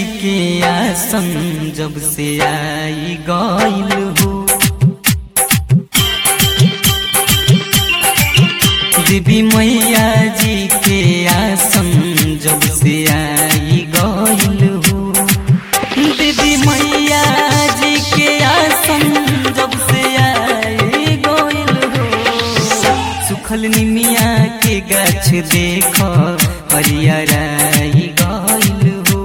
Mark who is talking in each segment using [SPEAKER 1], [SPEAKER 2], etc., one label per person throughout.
[SPEAKER 1] के आसन जब से आई गइल हो देवी मैया जी के आसन जब से आई गइल हो देवी मैया जी के आसन जब से आई गइल हो सुखल निमिया के गाछ देख हरियराई गइल हो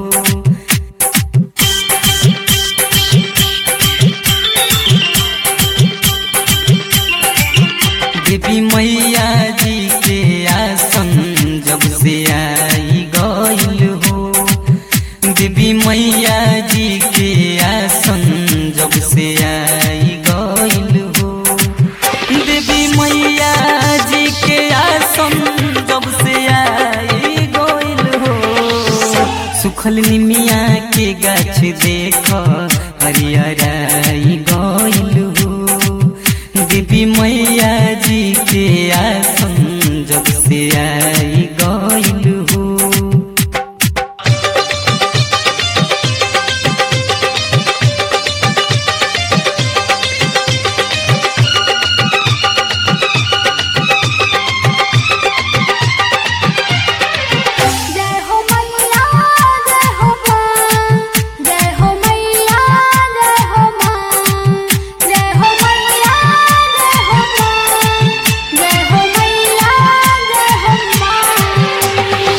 [SPEAKER 1] देवी मैया जी के आसन जब से आई गइल हो देवी मैया जी के आसन जब से आई गइल हो देवी मैया जी के आसन जब से आई गइल हो सुखल निमिया के गाछ देख हरियराई गइल हो देवी मैया जी के आसन जब से आई गइल हो
[SPEAKER 2] जय हो मैया जय हो मां जय हो मैया जय हो मां जय हो मैया जय हो मां जय हो मैया जय हो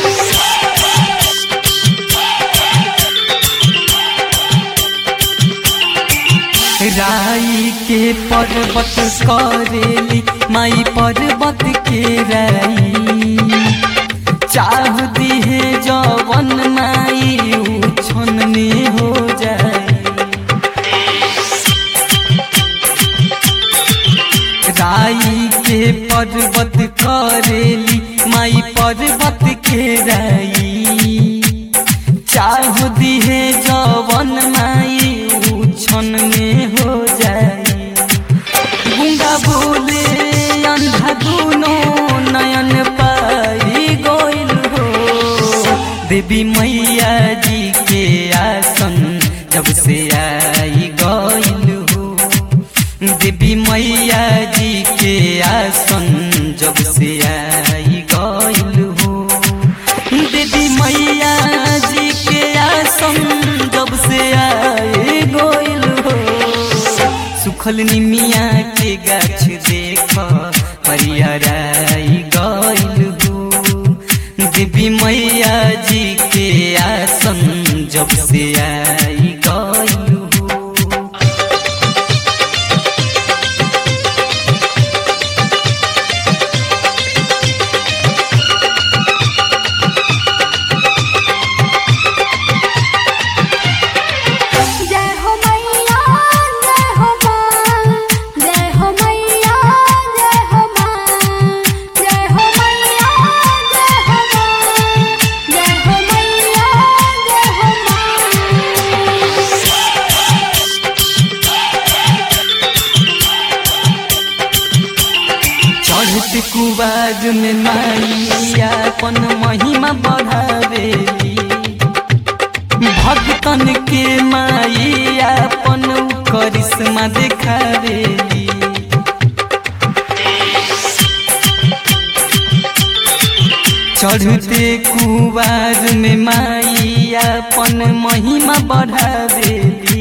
[SPEAKER 1] राई के पर्वत करेली माई पर्वत के राई चाह दिहे जवन माई उछन में हो जाए राई के पर्वत करेली माई पर्वत के राई चाह दिहे जवन माई उछन में हो जाए गुंगा बोले अंधा दुनो नयन पाई गोइल हो देवी मैया जी के आसन जब से आई गइल हो देवी मैया जी के आसन जब से आई गइल हो देवी मैया जी के आसन जब से आई गइल हो सुखल निमिया के गाछ देख हरियराई गइल हो देवी मैया जी के आसन जब से आई गइल हो
[SPEAKER 2] जय हो मैया जय हो मां जय हो मैया जय हो मां जय हो मैया जय हो मां जय हो मैया जय हो
[SPEAKER 1] चढ़त कुबाज में माइया अपन महिमा बढ़ावेली भक्तन के माई अपन करिश्मा देखावेली चढ़ते कुबाज में माई अपन महिमा बढ़ावेली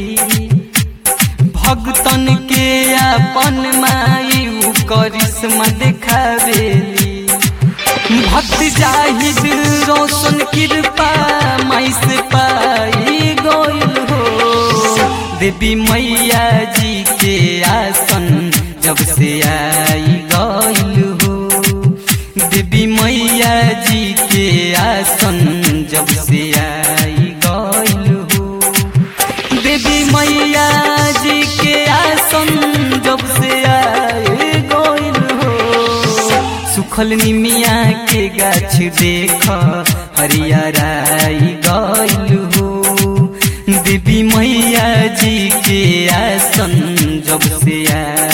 [SPEAKER 1] भक्तन के अपन माई उ करिश्मा देखावेली भक्त जाहिद रोशन कृपा माई से पाई गइल हो देवी मैया जी के आसन जब से आई गइल हो देवी मैया जी के आसन जब से आई गइल हो देवी मैया जी के आसन जब से आए गइल हो सुखल निमिया के गाछ देख हरियराई गइल हो देवी मैया जी के आसन जब से आए